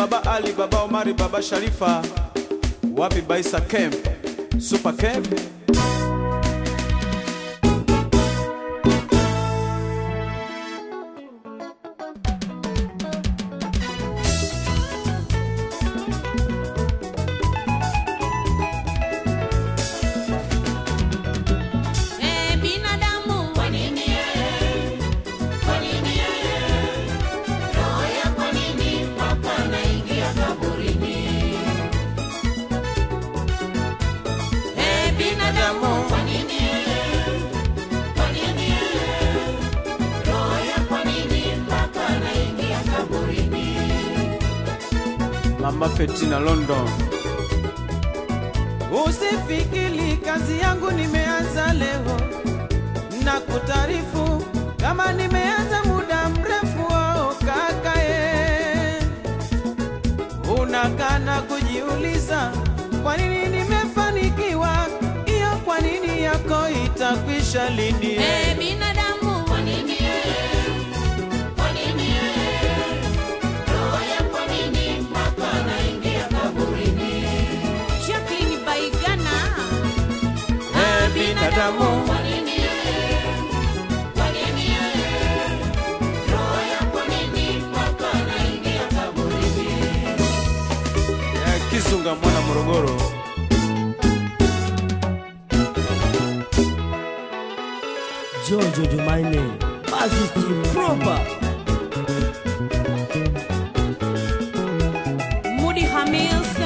Baba Ali, Baba Omari, Baba Sharifa, wapi Baisa Camp, Super Camp. Eh, binadamu kwa nini yeye? Kwa nini yeye? Roho ya kwa nini mpaka anaingia kaburini? Eh, binadamu kwa nini yeye? Kwa nini yeye? Roho ya kwa nini mpaka anaingia kaburini? Mama Fetina London. Usifikiri kazi yangu nimeanza leo na kutaarifu kama nimeanza muda mrefu. Oh, kaka ye, unakana kujiuliza kwa nini nimefanikiwa, hiyo kwa nini yako itakwisha lini? Eh, binadamu kwa nini yeye? Kwa nini yeye? Roho ya kwa nini mpaka anaingia kaburini? Jacqueline Baigana. Eh, binadamu Kwa nini yeye? Kwa nini yeye? Roho ya kwa nini mpaka anaingia kaburini? Eh, Kizunga mwana Morogoro. Jojo Jumaine, Bazisti Proper. Mudi Hamis.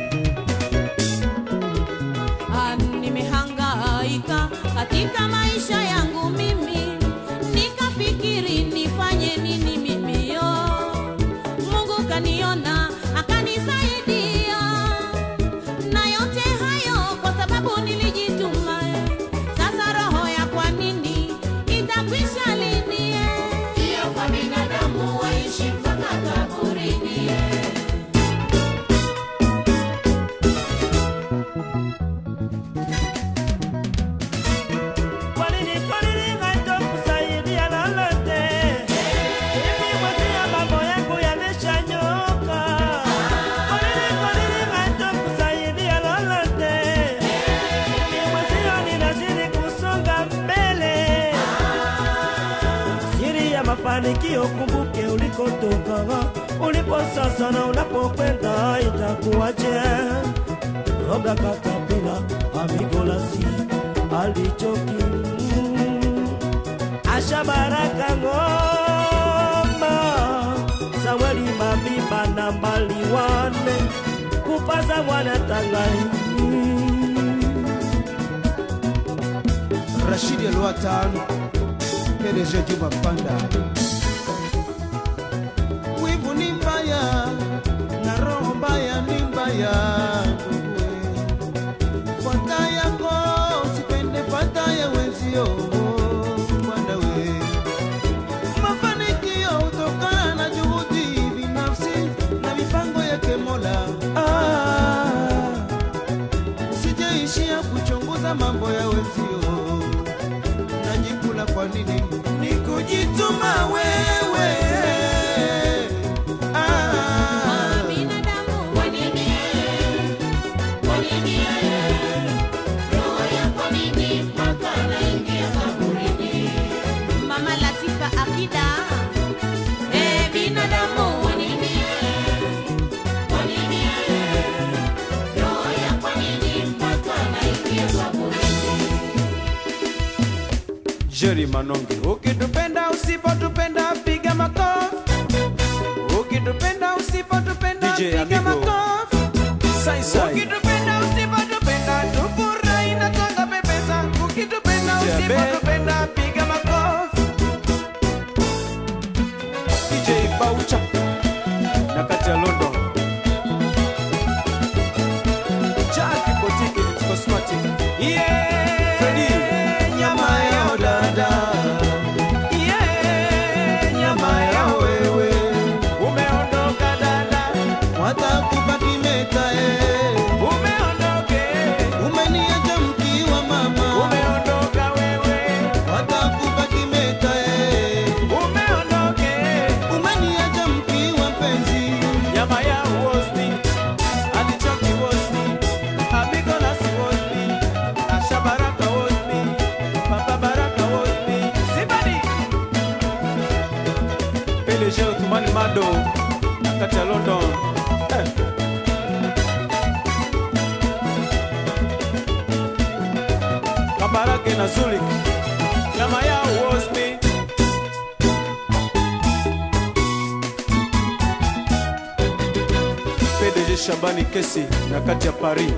Ah, Nimehangaika katika maisha yangu mimi, nikafikiri nifanye nini mimi yo. Mungu kaniona akanisaidia, na yote hayo kwa sababu nilijituma. Sasa roho ya kwa nini itakwisha lini? Hiyo kwa binadamu waishi mpaka kaburini. Kwa nini, kwa nini haitokusaidia lolote? Mimi mwenzia mambo yangu yameshanyoka. Kwa nini, kwa nini haitokusaidia lolote? Mimi mwenzio ninazidi kusonga mbele. Siri ya mafanikio, kumbuke ulikotoka, ulipo sasa na unapokwenda itakuwaje? Roga katapila amigolasi alichoki Asha Baraka ngoma Samueli Mabimba na mbali wane kupaza mwana tangai Rashidi Alwatan, PDG Juma Panda. Wivu ni mbaya na roho mbaya ni mbaya. Fuata yako usipende fuata ya wenzio. Bwana we. Mafanikio hutokana na juhudi binafsi na mipango yake Mola. Ah, sijaishia kuchunguza mambo ya wenzio najikula kwa nini ni kujituma wewe ah. Binadamu kwa nini yeye? Kwa nini yeye? Roho ya kwa nini mpaka anaingia kaburini? Mama Latifa Akida. Eh, binadamu kwa nini yeye? Kwa nini yeye? Roho ya kwa nini mpaka anaingia kaburini? Jerry Manonge. ukitupenda usipotupenda piga makofi ukitupenda usipotupenda DJ piga Amigo. makofi Sai Sai. ukitupenda usipotupenda tufurahi na twanga pepesa ukitupenda DJ Abe. usipotupenda piga makofi DJ Baucha. Na kati ya London. Jackie Boutique and Cosmetic. yeah. Freddy. nyama ya dada yeah. PDG Othmani Mado na kati ya London eh. Kabarage na Zulik Nyama ya was me PDG Shabani Kesi na kati ya Paris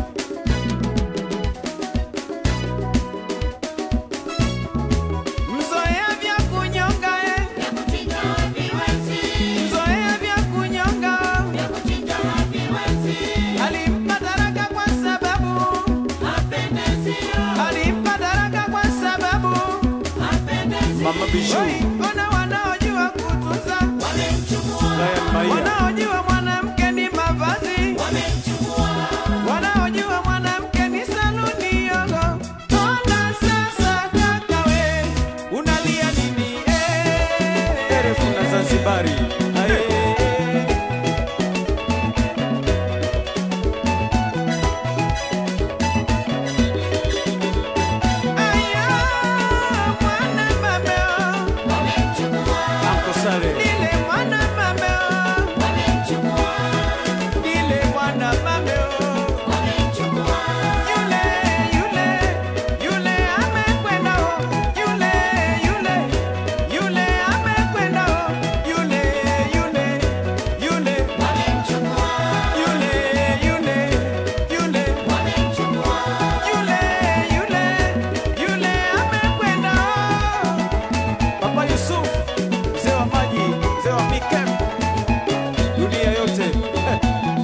Mzoea vya kunyonga eh, mzoea vya kunyonga alimpa daraka kwa sababu alimpa daraka kwa sababu Mama Bijou ona wanaojua kutunza Ryan Maia wanaojua mwanamke ni mavazi wanaojua mwanamke ni saluni yogo ona sasa kaka we unalia nini eh? Erefu na Zanzibari Aye. Aya, mwana mameo, Uncle Sale lile mwana mameo, lile mwana mameo. Yule, yule, yule amekwenda o, yule, yule, yule amekwenda o, yule, yule, yule, yule, yule, yule, yule, yule, yule amekwenda o. Papa Yusuf, mzee wa maji, mzee wa Mikem, dunia yote eh.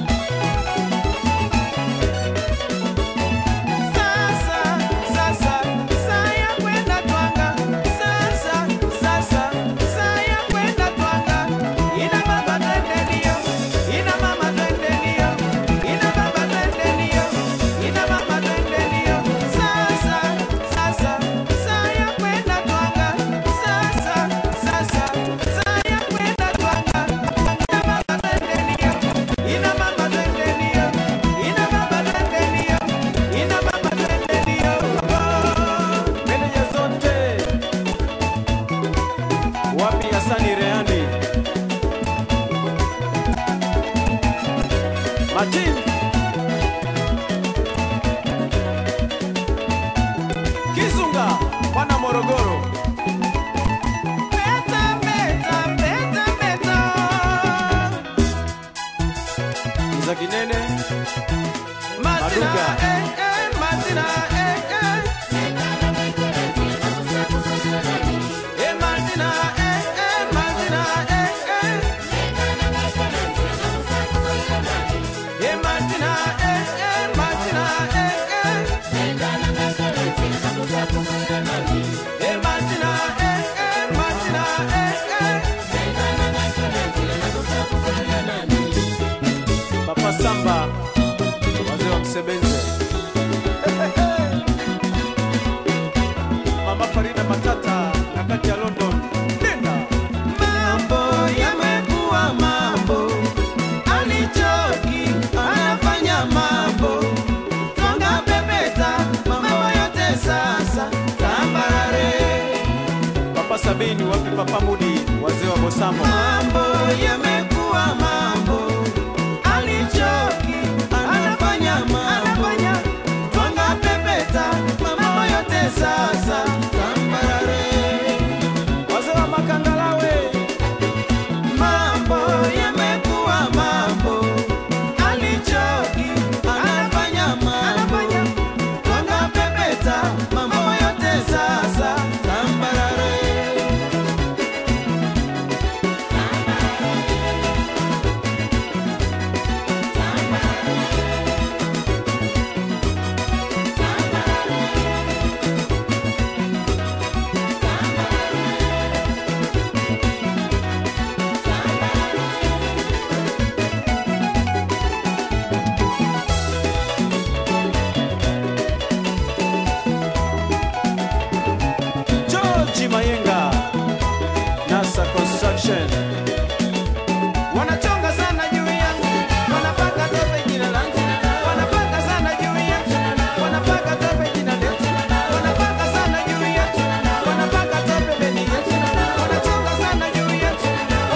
Sasa, sasa, saa ya kwenda twanga. Sasa, sasa, saa ya kwenda twanga. Ina baba twende ndio, ina mama twende ndio, ina baba twende ndio, ina mama twende ndio. Sasa, sasa, saa ya kwenda twanga. Sasa, sasa, saa ya kwenda twanga. Ina baba twende ndio, ina mama twende ndio, ina baba twende ndio, ina mama twende ndio. Meneja zote wapi? Hasani Reani, Martin Kizunga, mwana Morogoro, Meta, meta, meta, meta. za Kinene, Martina, Maduga. eh, eh, Martina, eh, eh. Eh, Martina, eh, eh, Martina, eh, eh. Eh, Martina, eh, eh, Martina, eh, eh. Eh, Martina, eh, eh, Martina, eh, eh. Papa Samba, wazee wa Msebenze, Mama Farida Matata na kati ya London, nenda Mambo yamekuwa mambo, alichoki anafanya mambo, twanga pepeta, mambo yote sasa tambarare. Papa Sabini, wapi Papa Mudi, wazee wa Bosamo, Mambo yamekuwa mambo, alichoki anafanya mambo, twanga pepeta, mambo yote sasa tambarare. wazee wa Makangalawe, Mambo yamekuwa mambo, alichoki anafanya mambo, twanga pepeta, mambo yote sasa tambarare. George Mayenga, NASA Construction, Wanachonga sana juu yangu, wanapaka tope jina langu, wanapaka sana juu yangu, wanapaka tope jina letu, wanapaka sana juu yetu, wanapaka tope beni yetu, wanachonga sana juu yetu,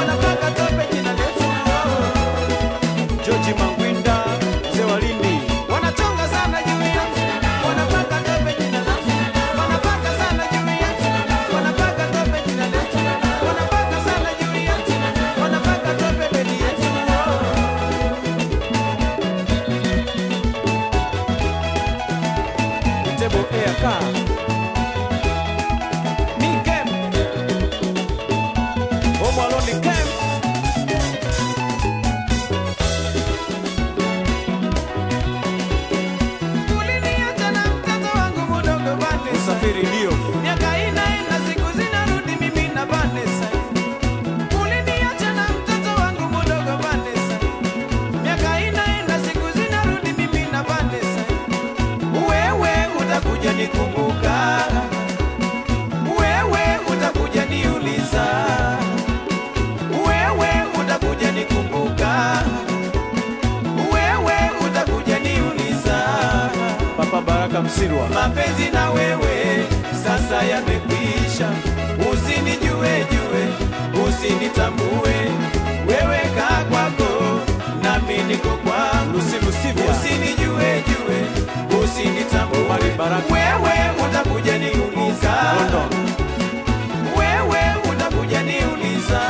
Msirwa. mapenzi na wewe sasa yamekwisha, usinijue jue, usinitambue, wewe kaa kwako nami niko kwangu, Lucy Lusivia. usinijue jue, usinitambue, Omari Baraka. wewe utakuja niuliza, London. wewe utakuja niuliza,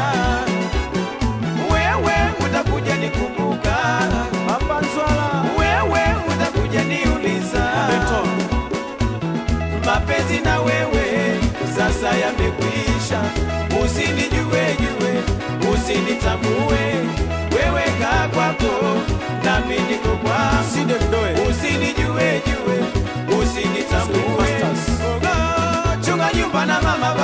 wewe utakuja nikumbuka, Papa Nzwala. wewe utakuja niuliza Benton. mapenzi na wewe sasa yamekwisha, usinijue jue, usinitambue, wewe kaa kwako nami niko kwangu, Sinde Mdoe. usinijue jue, usinitambue, Swing Masters. Ogo, chunga nyumba na mama